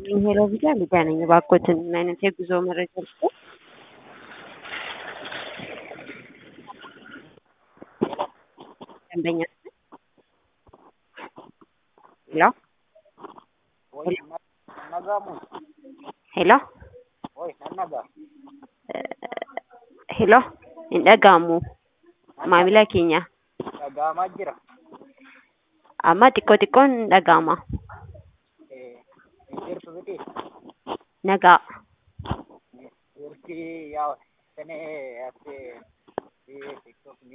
ይስጥልኝ ሄሎ ቪዛ ሊዲያ ነኝ። እባክዎትን ምን አይነት የጉዞ መረጃ ልስጥ? ደንበኛ ሄሎ Hoy nagamos. ሄሎ Hoy nanaga. ሄሎ hin dhaga'amu maamila keenya Dhaga'amaa jira. amma xiqqoo xiqqoon hin dhaga'ama Eh, jirtu miti. nagaa Jirti yaa sene ate TikTok